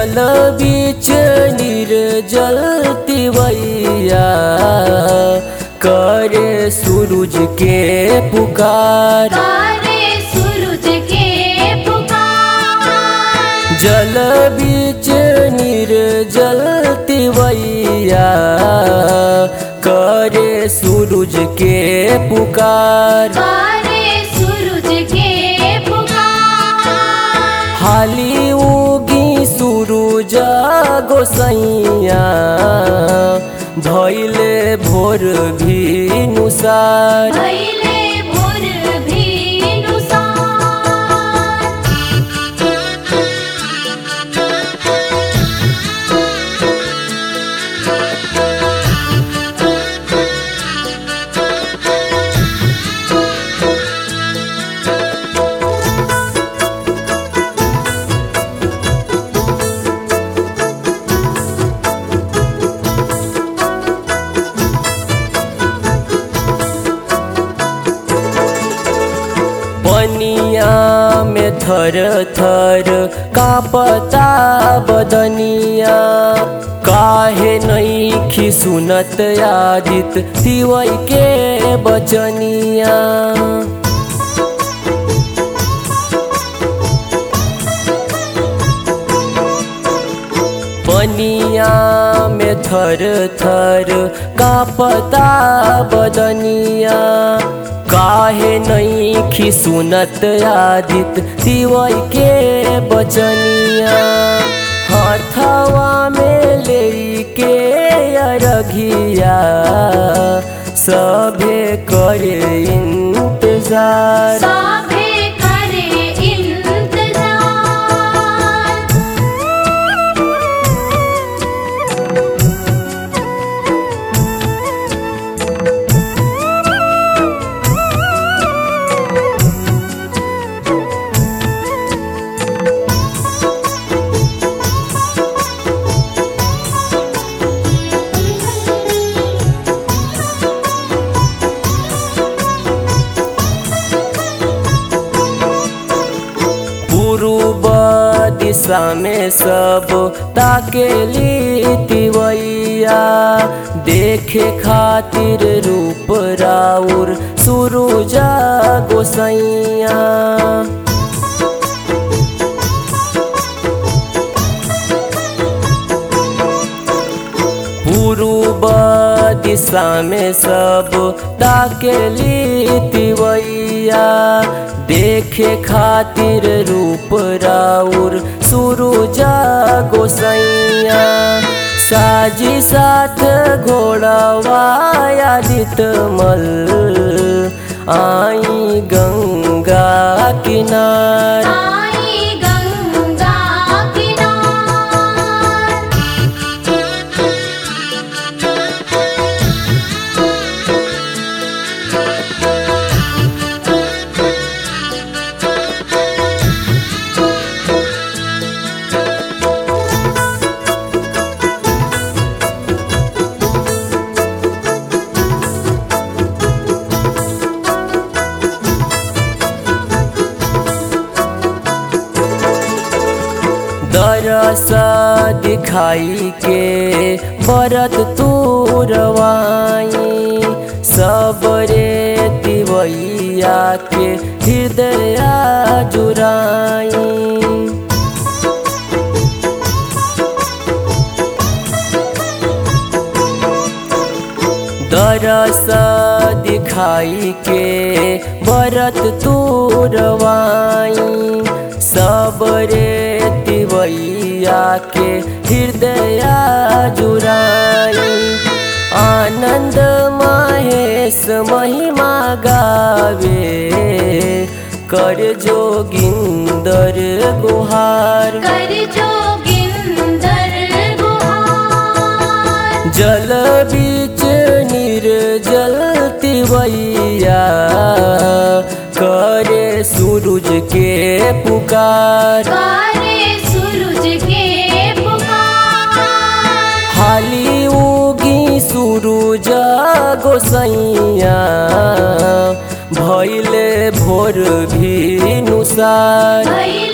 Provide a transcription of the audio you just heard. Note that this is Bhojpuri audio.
जल बीच निर्जल तिवैया करे सूरज के पुकार तारे सूरज के पुकार जल बीच निर्जल तिवैया करे सूरज के पुकार तारे सूरज के पुकार हाली उगी सूरज गोसैया भैले भोर भी नुसार भैले भोर भी पनिया में थर थर कापता बदनिया काहे नहीं सुनत आदित तिवई के बचनिया पनिया में थर थर कापता बदनिया काहे नहीं सुनत आदित तिवई के बचनिया हाथवा में ले के अरघिया सभे करे इंतजार साभे करे इंतजार पूर्व दिशा में सब ताकेली तिवैया देखे खातिर रूप राउर सुरुजा गोसैया पूर्व दिशा में सब ताकेली तिवैया देखे खातिर रूप राउर सुरुजा गोसैया साजी साथ घोड़ावा आदित मल आई गंगा किनार आई गंगा किनार दरस दिखाई के बरत तुरवाई सबरे तिवैया के हृदय जुराई दरस दिखाई के बरत तुरवाई सबरे तिवैया के हृदय जुराई आनंद महेश महिमा गावे कर जोगिंदर गुहार कर जोगिंदर गुहार जल बीच निर्जल तिवैया करे सूरज के पुकार तारे सूरज के पुकार हाली उगी सूरज गोसैया भैले भोर भी नुसार भैले